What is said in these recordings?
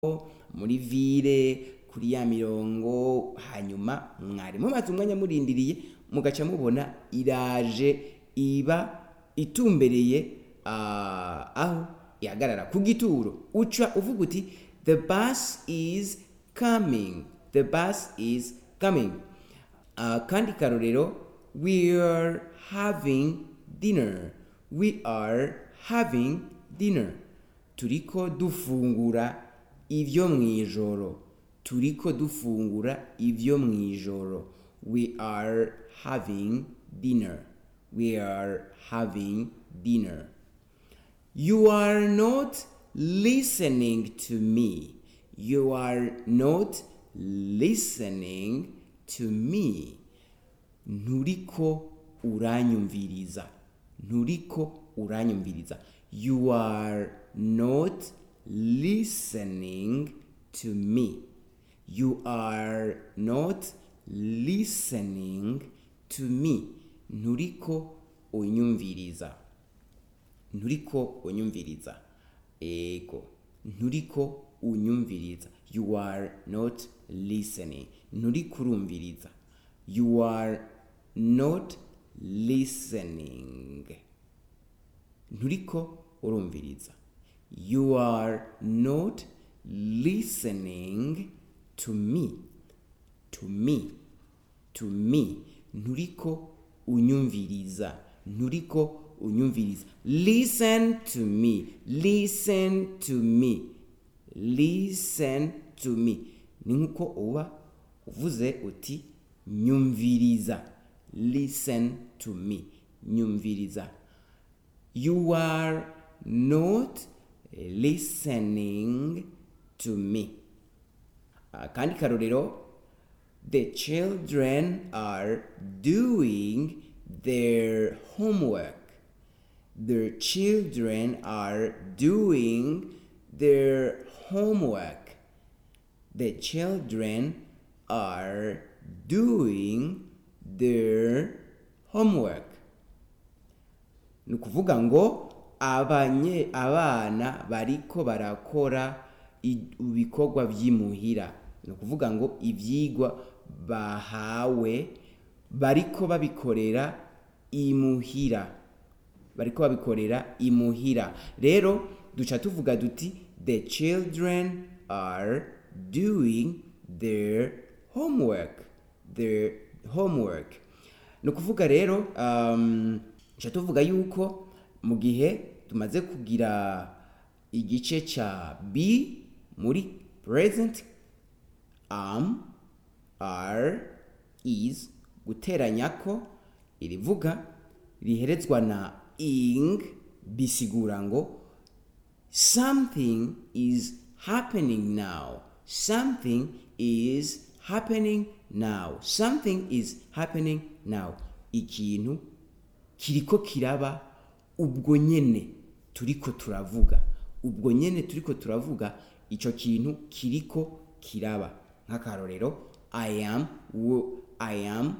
muri vile kuri ya mirongo hanyuma mwari mumaze umwanya murindiriye mugaca mubona iraje iba itumbereye ah, aho ihagarara ku gituro uca uvuga uti the bus is coming the bus is coming Ah, kandi karorero we are having dinner we are having dinner turiko dufungura ivyo mwijoro turiko dufungura ivyo mwijoro we are having dinner we are having dinner you are not listening to me you are not listening to me nturiko uranyumviriza nturiko uranyumviriza you are not listening to me you are not listening to me nturiko unyumviriza nturiko unyumviriza ego nturiko unyumviriza you are not listening nturiko urumviriza you are not listening nturiko urumviriza you are not listening to me to me to me nturiko unyumviriza nturiko unyumviriza listen to me listen to me listen to me ni nkuko uba uvuze uti nyumviriza listen to me nyumviriza you are not listening to me akandi karorero the children are doing their homework the children are doing their homework the children are doing their homework ni ukuvuga ngo abanye abana bariko barakora i- ibikorwa vy'imuhira ni ukuvuga ngo ivyigwa bahawe bariko babikorera imuhira bariko babikorera imuhira rero duca tuvuga duti the children are doing their homework their homework ni ukuvuga rero um, duca tuvuga yuko mu gihe tumaze kugira igice ca b muri present am are is guteranya ko irivuga riherezwa na ing bisigura ngo something is happening now something is happening now something is happening now ikintu kiriko kiraba ubwo nyene turiko turavuga ubwo nyene turiko turavuga ico kintu kiriko kiraba nk'akarorero i am wo- i am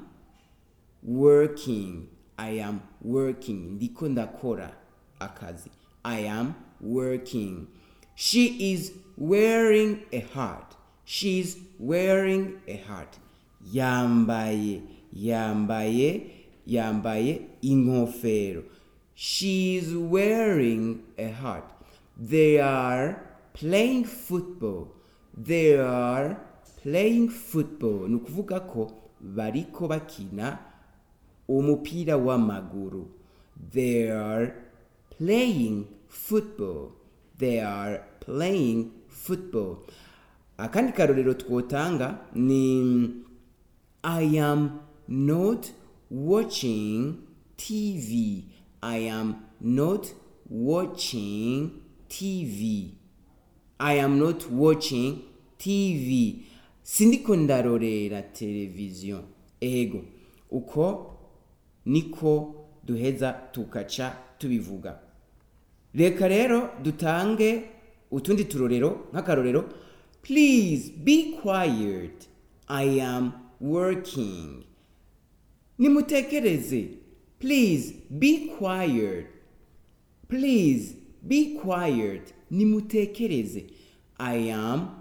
working i am working ndiko ndakora akazi i am working she is wearing a heart she is wearing a heart yambaye yambaye yambaye inkofero she is wearing a heart they are playing football they are playing football ni ukuvuga ko bariko bakina umupira w'amaguru they are playing football they are playing football akandi karorero twotanga ni i am not watching tv i am not watching tv i am not watching tv sindiko ndarorera televiziyo ego uko niko duheza tukaca tubivuga reka rero dutange utundi turorero nk'akarorero please be quiet i am working nimutekereze please be quiet please be quiet nimutekereze I am